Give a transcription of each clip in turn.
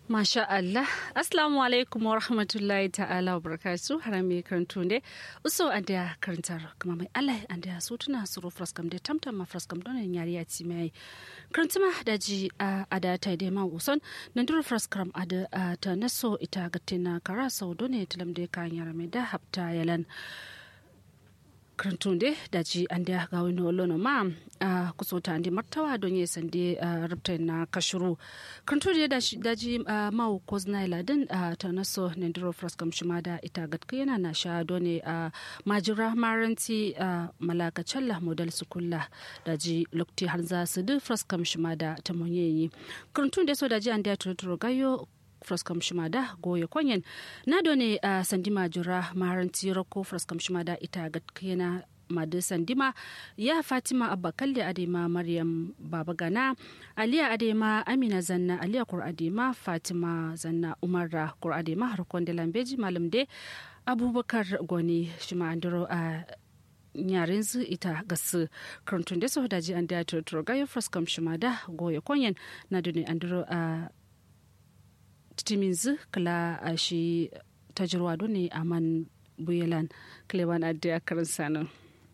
Masha Allah. Assalamu alaikum wa rahmatullahi ta'ala wa barakatu harami karantu ne. Uso an da karantar kuma mai Allah an da su tuna suru fraskam da tamtam ma fraskam don yari ya ci mai. Karantuma da ji a ada ta da ma uson nan duru fraskam ada ta naso ita gatina kara sau don ne tilam da kan yara mai da hafta yalan. karantunde daji ande ga wani olono ma a kusota ande martawa don ye sande rubta na kashuru karantunde daji ma ko znaila din ta naso nendiro fraskam shimada ita gatka yana na sha done a majira maranti malaka challa model sukulla daji lokti har za su du fraskam shimada ta monyeyi karantunde so daji ande turuturo gayo fraskam shimada goye kwanyen na done a uh, sandima jura maharanti rako fraskam shimada ita gatkena madu sandima ya fatima abba kalli adema maryam baba gana aliya adema amina zanna aliya kur adema fatima zanna umarra kur adema harkon da lambeji malam de abubakar goni shima andiro a uh, yaren zu ita gasu karantun da su daji an da turgayo fraskam shimada goye kwanyen na done andiro a uh, titiminzu kala a shi tajirwa ne a man buyelan kleban adda karin sanin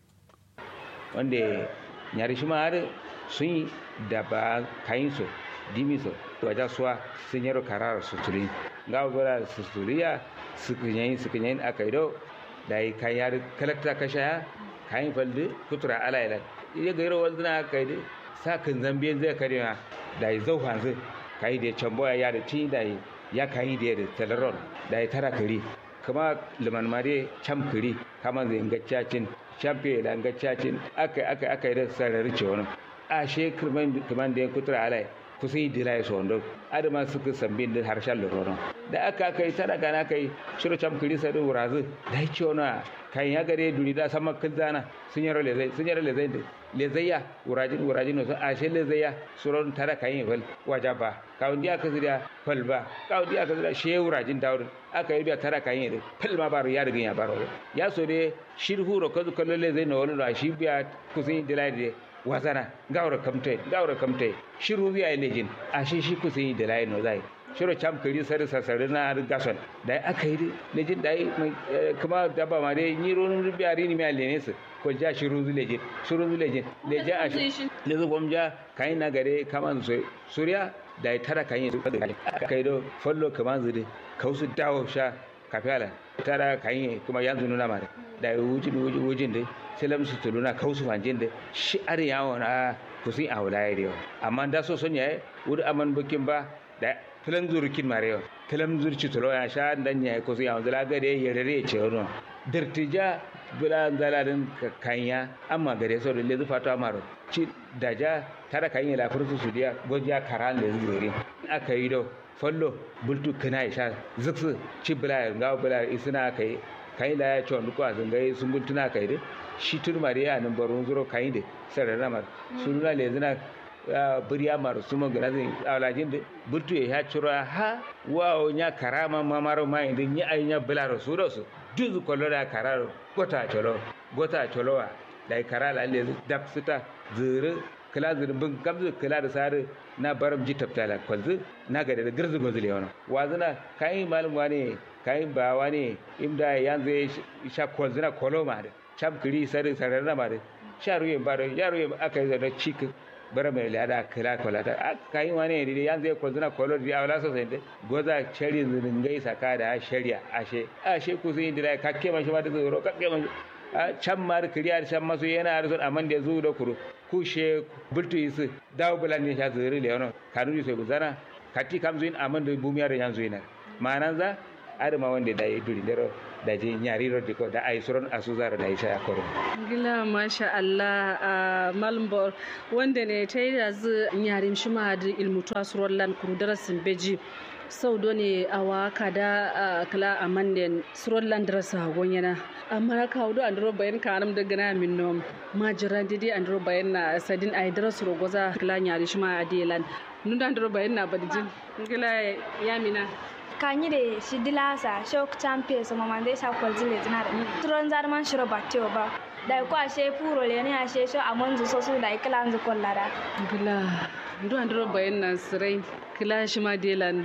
wanda nyari shi har sun yi da ba kayin so dimi so wajen suwa sun yaro karar suturi ga gora suturiya sukunyayin sukunyayin aka yi do da yi kayan yari kalakta kashaya kayan faldi kutura alayla iya gairo wanzuna aka yi sa kan zambiyan zai karewa da yi zau hanzu kayi da camboya ya da tin da ya kayi da da talaron da ya tara kari kama liman mare cam kari kama zai ngaccacin champion da ngaccacin aka aka aka da sarari ce wani a she kirman kaman da ya kutura alai kusan yi dila ya sondo adama suka sambin da harshen lororon da aka aka yi tara gana kai shiru cam kari sai da wurazu da ya ce wani kayan ya gare duni da sama kan zana sun yaro lezai sun yaro lezai da lezaiya wurajin wurajin no a she lezaiya suron tara kayan fal wajaba kawun dia ka zira fal ba kawun dia ka zira she wurajin dawud aka yi biya tara kayan da fal ma baro ya rigin ya baro ya so de shirhu ro kazu kallo lezai no wala shi biya kusin dilai de wazana gawra kamtai gawra kamtai shiru biya lejin a she shi kusin dilai no zai shiro cam kari sari sasari na gason da aka yi lejin da yi kuma daba ma dai ni ronun biyari ni mai lene su ko ja shiru zu lejin shiru zu lejin lejin a shi lezu bom ja kayin na gare kaman suriya da ya tara kayin su aka yi do follo kaman zu de kausu dawo sha kafiyala tara kayin kuma yanzu nuna mare da ya wujin wujin de selam su tuluna kausu fanjin de shi are yawon a kusin a wulaye da yawa amma da so son yayi wuri aman bukin ba da filan zurkin marewa filan zurci tulo ya sha dan ya ko sai yanzu la gare ya rere ce wono dirtija bila zaladin kanya amma gare so da lezu fata maro ci daja tara kanya la fursu su dia goja karan le zuri aka yi do follo bultu kana ya sha zuksu ci bila ga bila isina kai kai la ya ci wani ko azan gai sun bultuna kai de shi turmare ya nan baron zuro kai de sarara mar sununa le zina buriya maru suma gana zai alajin da bultu ya ciro ha wa nya karama mamaro mai da nya ai nya bilaro su da su duzu kollo da kararo gota cholo gota cholo wa da karala le dap sita zuru kala zuru bin gamzu kala da sare na baram ji taftala kwalzu na ga da girzu gozu le wannan wazuna kai malum wane kai ba wane imda yanzu sha kwalzuna kolo ma da cham kiri sare sare na ma da sharuye baro yaruye aka yi da cikin bara mai lada kala kala ta kai wani ne yan zai kwazuna kolo di awla so sai goza chari zingai saka da shari'a ashe ashe ku sai indira ka ke man shi ma da zuro ka ke man a can mar kiriya can masu yana arzo amman da zu da kuro ku she bultu isu dawo bulan ne sha zuri le wono kanu sai guzana kati kam zuin amman da bumiya da yan zuina manan za adama wanda da ya duri dero da je nyari rodi ko da ai suron asuzara da isha akoro gila masha Allah a malmbor wanda ne ta yi da zu nyarim shima da ilmutu asuron lan kuru darasin beji sau do ne a waka da kala a manden suron lan darasa gonyana amma ka wudu an duro bayan kanam da gana min nom majiran didi an duro bayan na sadin ai darasu rogoza kala nyari shima a delan nunda an duro bayan na badijin gila yamina kanyire shidilasa shok champion so mamande sha kwalzile zinare turon zarman shiro batio ba da ko ashe puro le ne ashe sho amonzu so su da iklanzu kollara gila ndu andro bayan na sirai kila shi ma delan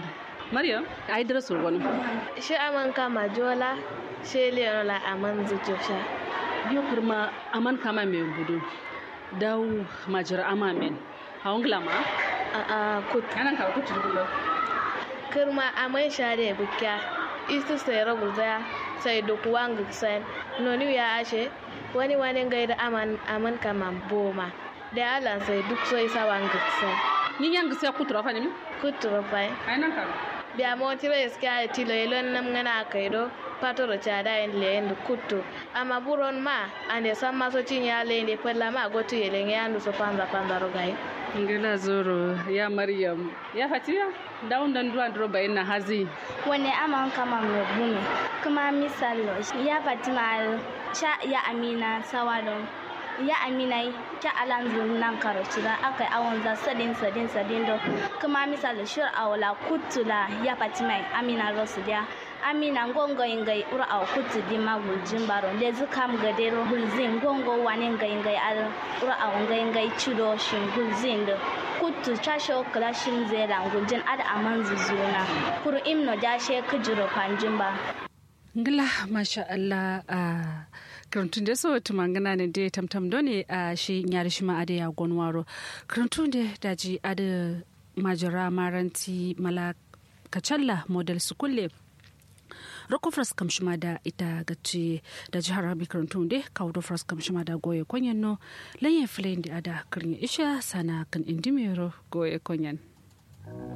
maryam ai darasul wani shi aman kama jola shi leonola aman zujosha yo kurma aman kama me budu daw majira ama men hawngla ma a a kut anan ka kutu dulo kirma aman shade bukya istu sai ragu zaya sai duk wang sen noni ya ashe wani wani gaida aman aman kama boma da alan sai duk sai sawan sen yin yang sai kutu rafa ne kutu pai ai nan ka biya motire ska tilo elon nam ngana kaido patoro chada en lende kuttu ama buron ma ande samma so cinya lende pella ma gotu yele nyandu so panza panza rogai ngila zoro ya maryam ya fatiya dawun dan duwan duro bayin na hazi wani aman kama mai bume kuma misalo ya fatima sha ya amina sawadon ya amina ta alanzu nan karoci da aka yi awon za sadin sadin sadin do kuma misali shir awla kutula ya fatima amina rosu dia amina ngongo ingai ura aw kutu di magul jimbaro le zukam gadero hulzin ngongo wani ngai ngai al ura aw ngai ngai chudo shin hulzin do kutu chasho kala shin zera nguljin ad aman zuzuna kuru imno jashe kujiro panjimba ngila masha Allah a karantun da so tumangana ne da tamtam dole a shi nyari shi ma ade ya gonwaro karantun da daji ade majara maranti mala kacalla model su kulle rokofras kamshima da ita gaci da jihar rabi karantun da kawo fras kamshima da goye kwanyan no lanyen filayin da ada karni isha sana kan indimero goye kwanyan